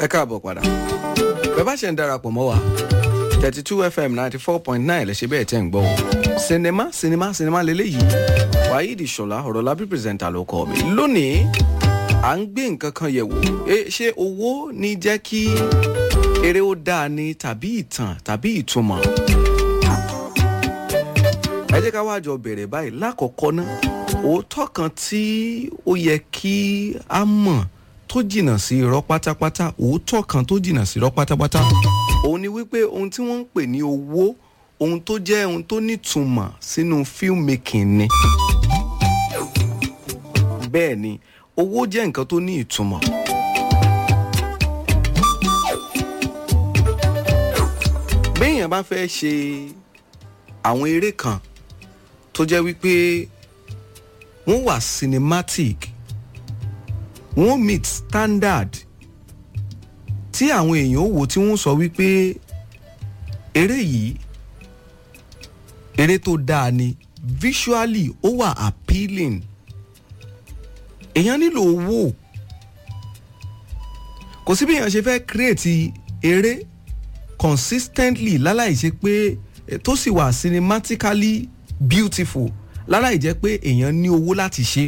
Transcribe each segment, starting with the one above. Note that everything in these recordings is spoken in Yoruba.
ẹ káàbọ̀ padà bẹ́ẹ̀ bá ṣe ń darapọ̀ mọ́ wa thirty two fm ninety four point nine lè ṣe bẹ́ẹ̀ tẹ́ ń gbọ́ o sinimá sinimá sinimá lélẹ́yìí waheed ṣọlá ọ̀rọ̀lábí pírẹsẹ̀ntà ló kọ́ mi lónìí à ń gbé nǹkan kan yẹ̀ wò ṣé owó ní jẹ́ kí eré ó dáa ni tàbí ìtàn tàbí ìtumọ̀ ẹ jẹ́ ká wá jọ bẹ̀rẹ̀ báyìí lákọ̀ọ́kọ́ ná òótọ́ kan tí ó yẹ kí a mọ̀ tó jìnnà sí irọ́ pátápátá òótọ́ kan tó jìnnà sí irọ́ pátápátá òun ni wípé ohun tí wọ́n ń pè ní owó ohun tó jẹ́ ohun tó nítumọ̀ sínú filmmaking ni bẹ́ẹ̀ ni owó jẹ́ nǹkan tó ní ìtumọ̀. béèyàn bá fẹ́ ṣe àwọn eré kan tó jẹ́ wípé wọ́n wà cinematic wọ́n meet standard tí àwọn èèyàn wò tí wọ́n sọ wípé eré yìí eré tó dáa ni visually ó wà appealing èèyàn nílò owó kò sí bí èèyàn ṣe fẹ́ create eré consistently láláì ṣe pé tó sì wà cinematically beautiful láláì jẹ́ pé èèyàn ní owó láti ṣe.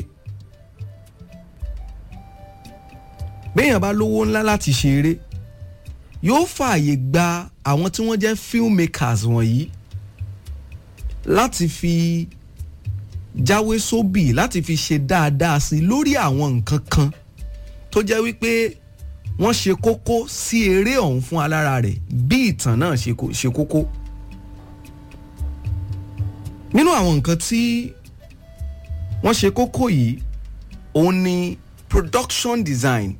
béèyàn bá lówó ńlá láti ṣe eré yóò fààyè gba àwọn tí wọ́n jẹ́ filmmakers wọ̀nyí láti fi jáwé sóbì láti fi ṣe dáadáa sí lórí àwọn nǹkan kan tó jẹ́ wípé wọ́n ṣe kókó sí eré ọ̀hún fún alára rẹ̀ bí ìtàn náà ṣe kókó. nínú àwọn nǹkan tí wọ́n ṣe kókó yìí òun ni production design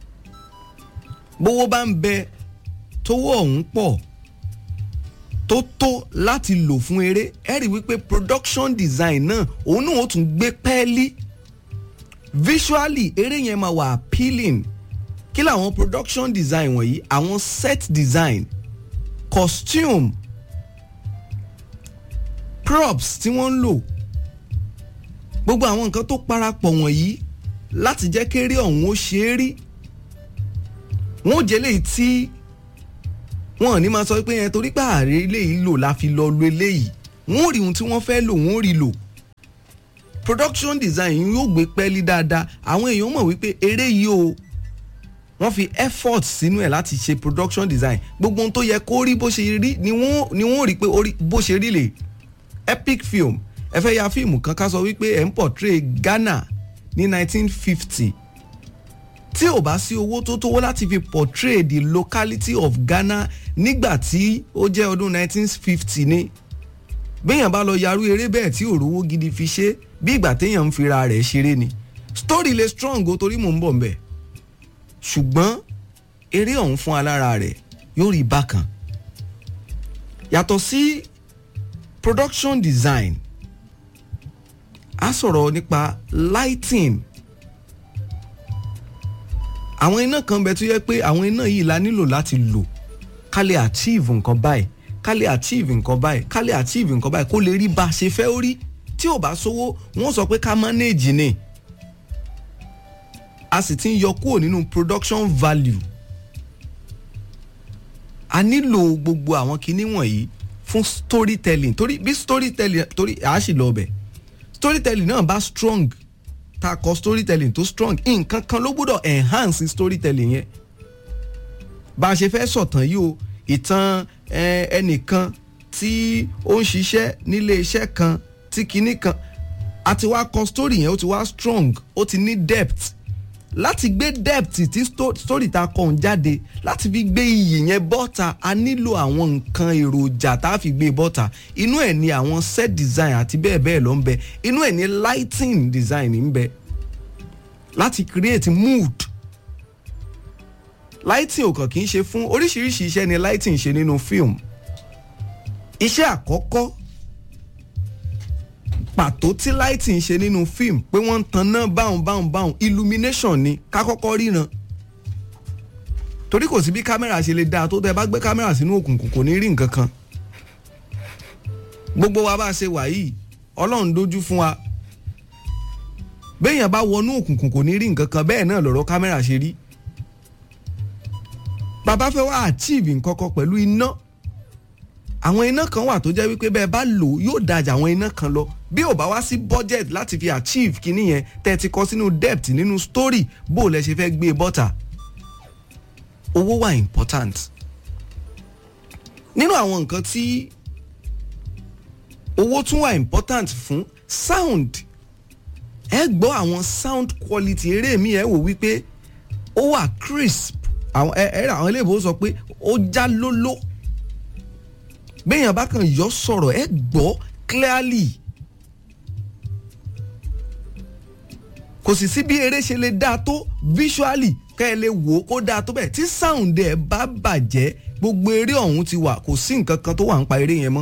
bówó bá ń bẹ tówó ọ̀hún pọ̀ tó tó láti lò fún eré ẹ rí wípé production design náà òun náà ó tún gbé pẹ́ẹ́lí visually eré yẹn máa wà appealing kí làwọn production design wọ̀nyí àwọn set design costume props tí wọ́n ń lò gbogbo àwọn nǹkan tó parapọ̀ wọ̀nyí láti jẹ́ kéré ọ̀hún ó ṣe é rí wọ́n ò jẹ́ léyìí tí wọ́n ò ní máa sọ pé yẹn torí pé ààrẹ eléyìí lò la fi lọ lo eléyìí wọ́n ò rí ohun tí wọ́n fẹ́ lò wọ́n ò rí lò production design yóò gbé pẹ́ẹ́lí dáadáa àwọn èèyàn mọ̀ wípé eré yìí o wọ́n fi effort sínú ẹ̀ láti ṣe production design gbogbo ohun tó yẹ kó rí bó ṣe rí ni wọ́n ni wọ́n rí pé bó ṣe rí lè epic film ẹ fẹ́ ya fíìmù kan ká sọ wípé ẹ̀ ń portray Ghana ní 1950 tí ò bá sí owó tó tówó láti fi portray the locality of Ghana nígbà tí ó jẹ́ ọdún 1950 ni béèyàn bá lọ yarú eré bẹ́ẹ̀ tí òrówó gidi fi ṣe bí ìgbà téèyàn ń fira rẹ̀ ṣeré ni story le strong o torí mò ń bọ̀ mbẹ̀ ṣùgbọ́n eré ọ̀hún fún alára rẹ̀ yóò rí bákan yàtọ̀ sí production design a sọ̀rọ̀ nípa lighting àwọn iná kan bẹ tó yẹ pé àwọn iná yìí la nílò láti lò ká lè achieve nǹkan báyìí ká lè achieve nǹkan báyìí ká lè achieve nǹkan báyìí kó lè rí bá a ṣe fẹ́ ó rí tí ò bá sówó wọ́n sọ pé ká manage ni a sì ti ń yọ kúrò nínú production value a nílò gbogbo àwọn kinní wọ̀nyí fún storytelling torí bí storytelling torí àá sì lọ bẹ̀ storytelling náà bá strong ta kọ storytelling tó strong nǹkan kan ló gbọ́dọ̀ enhance storytelling yẹn bá a ṣe fẹ́ sọ̀tàn yìí o ìtàn ẹnìkan tí ó ń ṣiṣẹ́ nílé iṣẹ́ kan tí kinní kan a ti wá kọ story yẹn ó ti wá strong ó ti ní depth láti gbé depth tí story ta kọ̀ ń jáde láti fi gbé iyì yẹn bọ́ta a nílò àwọn nǹkan èròjà tá a fi gbé bọ́ta inú ẹ̀ ni àwọn set design àti bẹ́ẹ̀ bẹ́ẹ̀ ló ń bẹ inú ẹ̀ ni lighting design ń bẹ láti create mood lighting ò kàn kì í ṣe fún oríṣiríṣi iṣẹ́ ni lighting ṣe nínú film iṣẹ́ àkọ́kọ́ pàtó tí lighting ṣe nínú fíìmù pé wọ́n ń tan náà báhùn báhùn báhùn illumination ni ká kọ́kọ́ ríran torí kò sí bí kámẹ́rà ṣe lè dáa tó tẹ́ bá gbé kámẹ́rà sínú òkùnkùn kò ní rí nǹkan kan gbogbo wa bá a ṣe wà yìí ọlọ́run dojú fún wa béèyàn bá wọnú òkùnkùn kò ní rí nǹkan kan bẹ́ẹ̀ náà lọ̀rọ̀ kámẹ́rà ṣe rí bàbá fẹ́ wá achieve nǹkan kan pẹ̀lú iná àwọn iná kan wà tó jẹ́ wípé bẹ́ẹ̀ bá lò yóò dájà àwọn iná kan lọ bí ò bá wá sí budget láti fi achieve kíní yẹn tẹ́ ẹ ti kọ sínú debt nínú story bó o lẹ ṣe fẹ́ gbé bọ́tà owó wà important nínú àwọn nǹkan tí owó tún wà important fún sound ẹ gbọ́ àwọn sound quality eré mi ẹ wò wípé ó wà crisp àwọn ẹ ẹ àwọn eléyìí sọ pé ó já lóló béèyàn bá kàn yọ sọ̀rọ̀ ẹ gbọ́ clearly kò sì sí bí eré ṣe lè dáa tó visually kẹ́ ẹ lè wò ó kó dáa tó bẹ́ẹ̀ tí sound ẹ̀ bá bàjẹ́ gbogbo eré ọ̀hún ti wà kò sí nǹkan kan tó wà ń pa eré yẹn mọ́.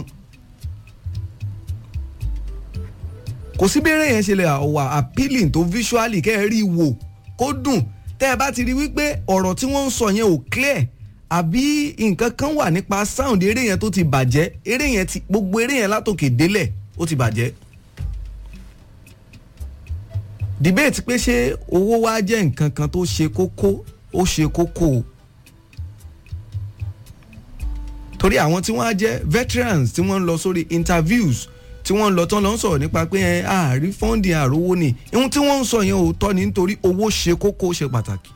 kò sí bí eré yẹn ṣe lè wà appealing tó visually kẹ́ ẹ rí i wò kó dùn tẹ́ ẹ bá ti rí wípé ọ̀rọ̀ tí wọ́n ń sọ yẹn ò clear àbí nǹkan kan wà nípa sound eré yẹn tó ti bàjẹ́ eré yẹn ti gbogbo eré yẹn látòkè délẹ̀ ó ti bàjẹ́. debate pé ṣé owó wá jẹ́ nǹkan kan tó ṣe kókó ó ṣe kókó o torí àwọn tí wọ́n á jẹ́ veterans tí wọ́n ń lọ sórí interviews tí wọ́n ń lọ tán lọ ń sọ̀rọ̀ nípa pé ẹ àárí fọ́ǹdì àrówó ni ohun tí wọ́n ń sọ yẹn òótọ́ ni nítorí owó ṣe kókó ṣe pàtàkì.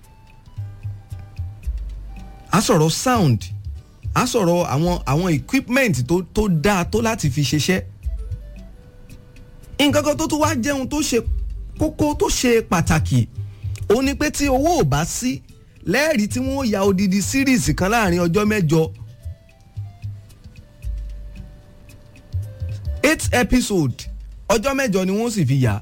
a sọ̀rọ̀ sound a sọ̀rọ̀ àwọn àwọn equipment tó tó dáa tó láti fi ṣiṣẹ́. nǹkan kan tó tún wá jẹun tó ṣe kókó tó ṣe pàtàkì òun ni pé tí owó ò bá sí lẹ́ẹ̀rí tí wọ́n ya odidi series kan láàrin ọjọ́ mẹ́jọ eight episode ọjọ́ mẹ́jọ ni wọ́n sì fi yà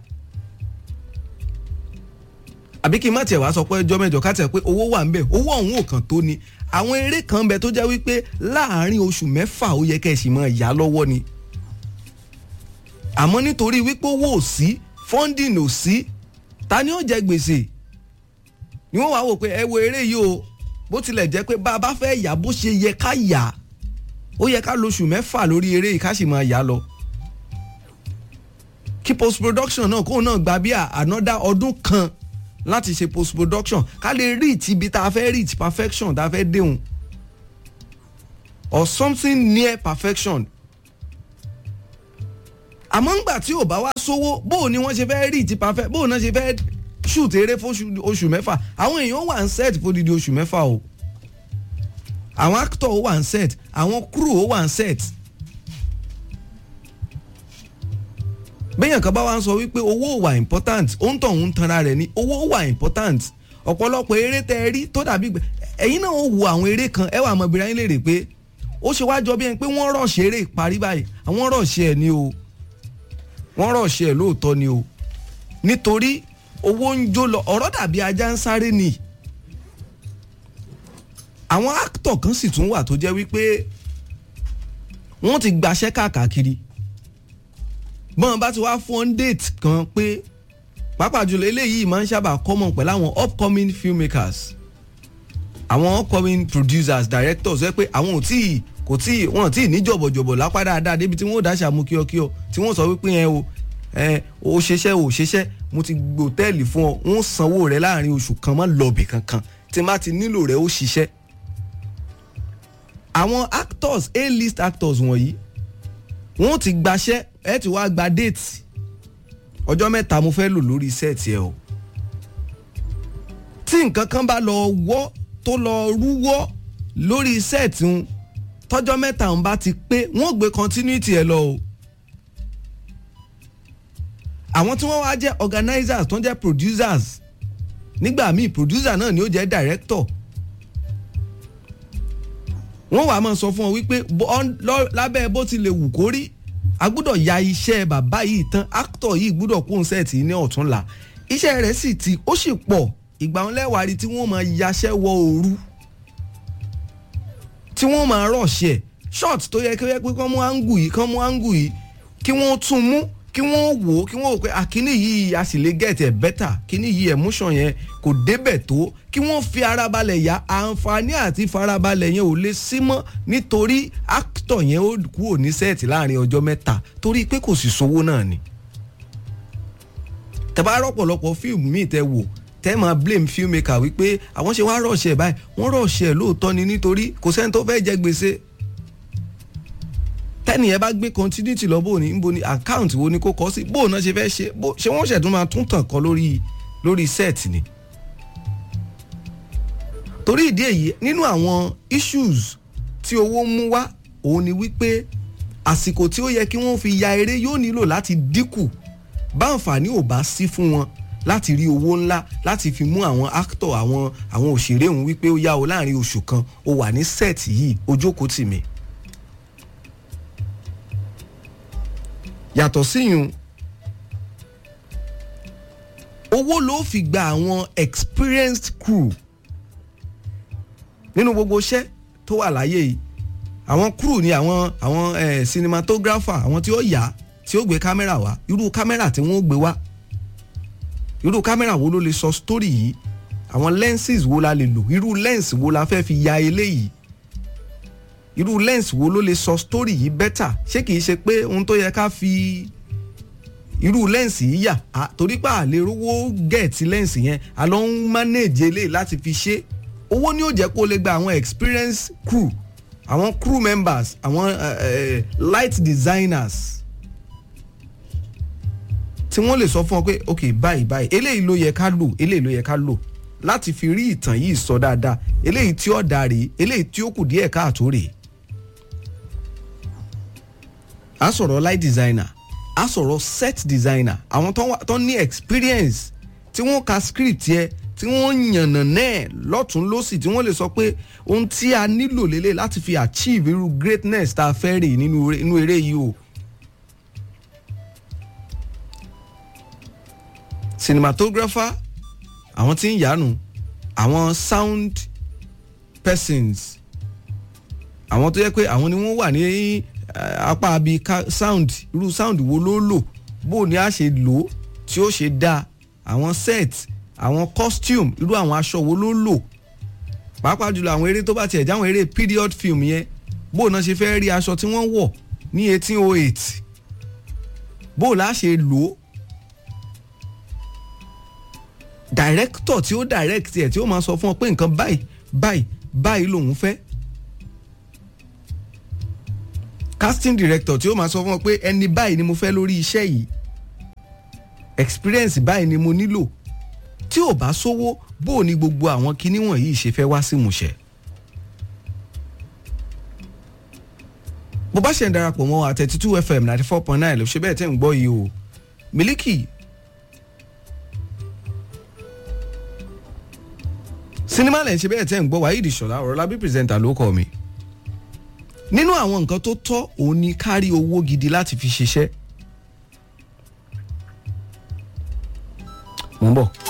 àbí kí n má tiẹ̀ wá sọ pé ọjọ́ mẹ́jọ ká tiẹ̀ pé owó wà ń bẹ̀ owó ọ̀hún ò kàn tó ni àwọn eré kan bẹ tó jẹ́ wípé láàárín oṣù mẹ́fà ó yẹ kẹ́ ẹ̀ sì máa yá lọ́wọ́ ni àmọ́ nítorí wípé owó ò sí funding ò sí ta ni ó jẹ gbèsè ni wọ́n wá wò pé ẹ wo eré yìí o bó tilẹ̀ jẹ́ pé bá a bá fẹ́ yà bó ṣe yẹ ká yà ó yẹ ká lóṣù mẹ́fà lórí eré yìí ká sì máa yà lọ kí post production náà kóun náà gba bí another ọdún kan láti ṣe post production ká lè reach ibi tá a fẹ́ reach perfection tá a fẹ́ déhùn or something near perfection àmọ́ ńgbà tí ò bá wá sówó bó ni wọ́n ṣe fẹ́ reach perfect bó náà ṣe fẹ́ shoot eré fún oṣù mẹ́fà àwọn èèyàn wà ń set fún odidi oṣù mẹ́fà o àwọn actor ó wà ń set àwọn crew ó wà ń set. béèyàn kan bá wá ń sọ wípé owó wà important ó ń tọ̀ ń tanra rẹ̀ ni owó wà important ọ̀pọ̀lọpọ̀ eré tẹ́ ẹ rí tó dàbí gbẹ ẹ̀yin náà ó wo àwọn eré kan ẹ wà mọ̀ bí ráyìn léèrè pé ó ṣe wá jọ bí ẹni pé wọ́n rọ̀ṣẹ̀ eré parí báyìí àwọn rọ̀ṣẹ̀ ẹ̀ ni o wọ́n rọ̀ṣẹ̀ ẹ̀ lóòótọ́ ni o nítorí owó ń jó lọ ọ̀rọ̀ dàbí ajá ń sáré ni àwọn actor kan sì tún wà tó jẹ́ wípé wọ́n ti gbaṣẹ́ káàkiri bọ́n bá ti wá fún date kan pé pàápàá jùlọ eléyìí máa ń sábà common pẹ̀lú àwọn upcoming filmmakers àwọn upcoming producers directors ẹ pé àwọn ò tíì kò tíì wọn ò tíì ní jọ̀bọ̀jọ̀bọ̀ lápá dáadáa débi tí wọ́n ò dáṣà mú kíọ́kíọ́ tí wọ́n sọ wípé ẹ o ẹ o ṣeṣẹ́ o ṣeṣẹ́ mo ti gbé hòtẹ́ẹ̀lì fún ọ wọ́n sanwó rẹ láàrin oṣù kan mọ́ lọ́ọ̀bì kankan tí má ti nílò rẹ ó ṣiṣẹ́ àwọn actors A-list actors wọ̀nyí wọ́n ti gbaṣẹ́ ẹ ti wá gba déètì ọjọ́ mẹ́ta mo fẹ́ lò lórí sẹ́ẹ̀tì ẹ o tí nǹkan kan bá lọ wọ́ tó lọ rúwọ́ lórí sẹ́ẹ̀tì ń tọ́jọ́ mẹ́ta ń bá ti pé wọ́n gbé continuity ẹ lọ o àwọn tí wọ́n wá jẹ́ organizers tó ń jẹ́ producers nígbà míì producer náà ni ó jẹ́ director wọ́n wàá máa sọ fún ọ wípé lábẹ́ bó ti lè wù kó rí a gbúdọ̀ ya iṣẹ́ bàbá yìí tán actor yìí gbúdọ̀ kó sẹ́ẹ̀tì ní ọ̀túnla iṣẹ́ rẹ̀ sì ti ó sì pọ̀ ìgbà wọn lẹ́wàá rí tí wọ́n máa yaṣẹ́ wọ òru tí wọ́n máa rọ̀ṣẹ̀ short tó yẹ kí wọ́n pé kán mú áńgù yìí kán mú áńgù yìí kí wọ́n tún mú kí wọ́n wò ó kí wọ́n wò pé àkíní yìí a sì lè get ẹ̀ better kíní yìí emotion yẹn kò débẹ̀ tó kí wọ́n fi ara balẹ̀ yá àǹfààní àti farabalẹ̀ yẹn ò lè sí mọ́ nítorí actor yẹn ó kúrò ní sẹ́ẹ̀tì láàrin ọjọ́ mẹ́ta torí pé kò sì sówó náà ni. tẹ́ bá rọ́pọ̀lọpọ̀ fíìmù míì tẹ́ wò tẹ́ máa blame filmmaker wípé àwọn ṣe wá rọ̀ṣẹ̀ báyìí wọ́n rọ̀ṣẹ̀ lóòótọ́ ni nítorí kò sẹ́ni tó fẹ́ jẹ gbèsè tẹ́nìyẹn bá gbé continuity lọ bóun ní níbo ni account wo ni kò kọ́ sí bóun náà ṣe fẹ́ ṣe ṣé wọ́n ṣẹ̀tún máa tún tàn kọ́ lórí lórí set ni torí ìdí èyí nínú àwọn issues tí owó mú wá òun ni wípé àsìkò tí ó yẹ kí wọ́n fi ya eré yóò nílò láti dínkù báǹfààní ò bá sí fún wọn láti rí owó ńlá láti fi mú àwọn actor àwọn àwọn òṣèré òun wípé ó yá o láàrin oṣù kan ó wà ní set yìí ojókòó tì mí. yàtọ̀ síyùn owó ló fi gba àwọn experienced crew nínú gbogbo iṣẹ́ tó wà láyé yìí àwọn crew ni àwọn àwọn eh, cinematographer àwọn tí ó yà tí ó gbé kámẹ́rà wá irú kámẹ́rà tí wọ́n gbé wá irú kámẹ́rà wo ló lè sọ story yìí àwọn lenses wo la lè lò irú lens wo la fẹ́ fi ya eléyìí irú lens wo ló lè sọ story yìí better ṣé kìí ṣe pé ohun tó yẹ ká fi irú lens yìí yà torí pé àlè rówó gẹ̀ẹ́tì lens yẹn a lọ ń manage eléyìí láti fi ṣe owó ni ó jẹ́ kó lè gba àwọn experience crew àwọn crew members àwọn uh, uh, light designers tí wọ́n lè sọ fún ọ pé ok báyìí báyìí eléyìí ló yẹ ká lò eléyìí ló yẹ ká lò láti fi rí ìtàn yìí sọ dáadáa eléyìí tí ó dà rèé eléyìí tí ó kù díẹ̀ káàtó rèé. a sọ̀rọ̀ light designer a sọ̀rọ̀ set designer àwọn tó ní experience tí wọ́n ka script yẹ tí wọ́n yànnà náà lọ́tún lọ́sì tí wọ́n lè sọ pé ohun tí a nílò lélẹ̀ láti fi achieve irú greatness tá a fẹ́ rè nínú eré yìí o. cinematographer àwọn tí ń yánu àwọn sound persons àwọn tó yẹ pé àwọn ni wọ́n wà ní apá abi sound irú sound wo ló lò bó ni a ṣe lò ó tí ó ṣe dáa àwọn set àwọn costume irú àwọn aṣọ wo ló lò pàápàá jùlọ àwọn eré tó bá tiẹ̀ jáwọn eré period film yẹn bó náà ṣe fẹ́ rí aṣọ tí wọ́n wọ̀ ní eighteen oh eight bó la ṣe lò ó director tí ó direct ẹ̀ tí ó máa sọ fún ọ pé nǹkan báyìí báyìí báyìí lòun fẹ́ casting director tí ó máa sọ fún ọ pé ẹni báyìí ni mo fẹ́ lórí iṣẹ́ yìí experience báyìí ni mo nílò tí ò bá sówó bó o ní gbogbo àwọn kinní wọ̀nyí ṣe fẹ́ wá sí ìmúṣẹ. bó bá ṣe ń darapọ̀ mọ́ àtẹ̀tí two fm ninety four point nine ló ṣe bẹ́ẹ̀ tẹ́ ń gbọ́ yìí o Miliki sinimá lẹ̀ ń ṣe bẹ́ẹ̀ tẹ́ ń gbọ́ Waheed Ṣọlá Ọ̀rọ̀lábí pírẹsẹ̀ntà ló kọ́ mi nínú àwọn nǹkan tó tọ́ òun ni kárí owó gidi láti fi ṣiṣẹ́ mo ń bọ̀.